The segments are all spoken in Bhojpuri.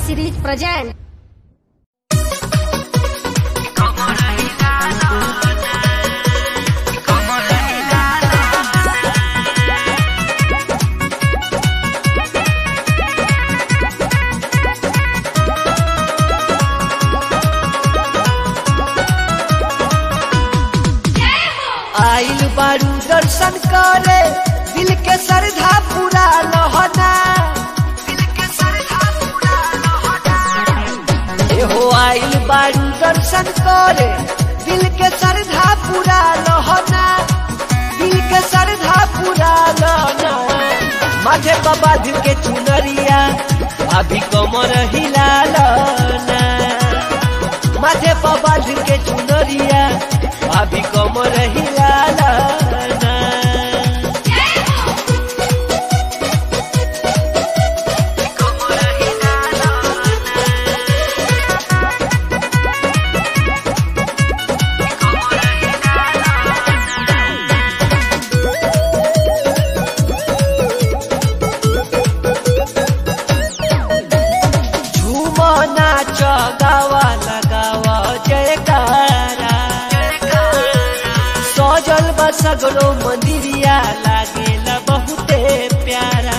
series present. आइल बारू दर्शन करे दिल के श्रद्धा पूरा लहना एहो आइल बारू दर्शन करे दिल के श्रद्धा पूरा लहना दिल के श्रद्धा पूरा लहना माथे बाबा दिल के चुनरिया अभी कमर हिला लना माथे बाबा दिल के चुनरिया अभी कमर हिला लना झूमो नाच गावा लगावा जयकारा सजल बा सगरो मंदिरिया लागेला बहुते प्यारा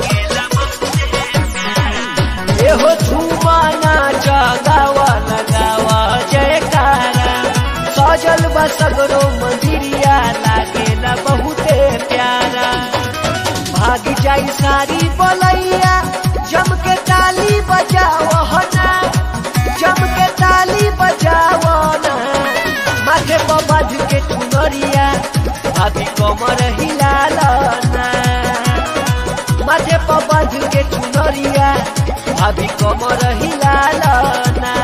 एहो झूमो नाच गावा लगावा जयकारा सजल बा सगरो मंदिरिया लागेला बहुते प्यारा भाग जाई सारी बोलैया जम के ताली बजाओ ना जम के ताली बजाओ ना माथे पर बांध के चुनरिया अभी कमर हिलाल ना माथे पर बांध के चुनरिया अभी कमर हिलाल ना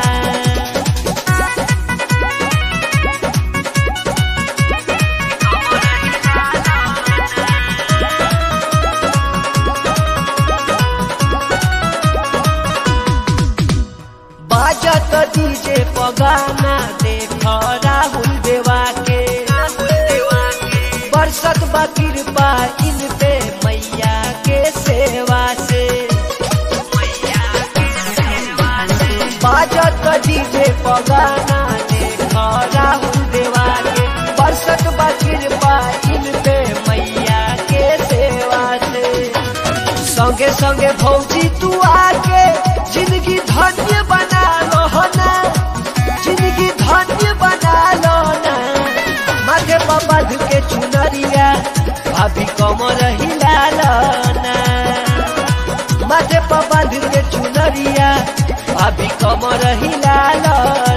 बाजत डीजे पगाना देख राहुल देवा के बरसत बा कृपा इन पे मैया के सेवा से बाजत डीजे पगाना देख राहुल देवा के बरसत बा कृपा इन पे मैया के सेवा से संगे संगे भौजी तू आके जिंदगी धन्य बना लो ना जिंदगी धन्य बना लो ना माथे पर बांध के चुनरिया अभी कमर हिला लो ना माथे पर बांध के चुनरिया अभी कमर हिला लो